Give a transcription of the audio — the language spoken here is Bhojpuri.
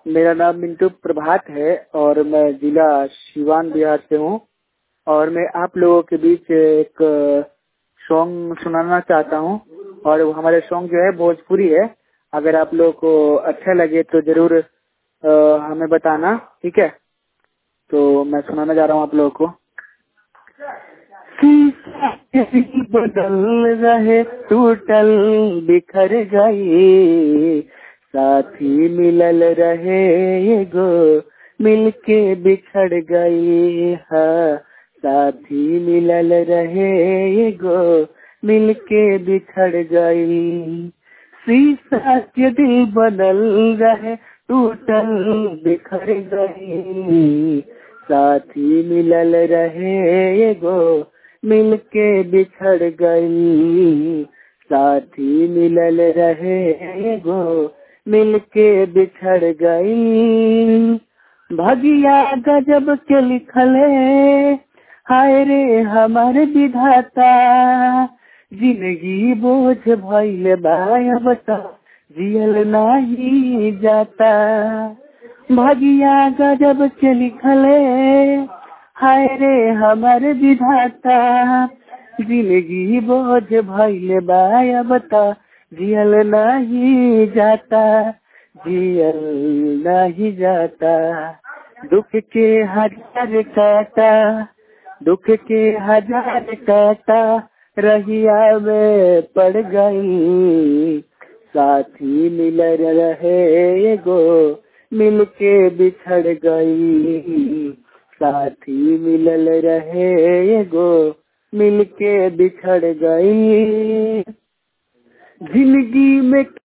मेरा नाम मिंटू प्रभात है और मैं जिला सिवान बिहार से हूँ और मैं आप लोगों के बीच एक सॉन्ग सुनाना चाहता हूँ और वो हमारे सॉन्ग जो है भोजपुरी है अगर आप लोगों को अच्छा लगे तो जरूर अ, हमें बताना ठीक है तो मैं सुनाना जा रहा हूँ आप लोगों को बदल रहे टूटल बिखर गई साथी मिलल रहे गो मिलके बिछड़ गई हाँ साथी मिलल रहे गो मिलके बिछड़ गई शीशा के दिल बदल रहे टूटल बिखर गई साथी मिलल रहे गो मिलके बिछड़ गई साथी मिलल रहे गो मिलके बिछड़ गई भगिया गजब के लिखले हाय रे हमार विधाता जिंदगी बोझ भइल बायबता जियल नाही जाता भगिया गजब के लिखले हाय रे हमार विधाता जिंदगी बोझ भइल बायबता जियल नाही जाता जियल नहीं जाता दुख के हजार काटा दुख के हजार काटा रहिया में पड़ गई साथी मिल रहे गो मिलके बिछड़ गई साथी मिलल रहे गो मिलके बिछड़ गई जिंदगी में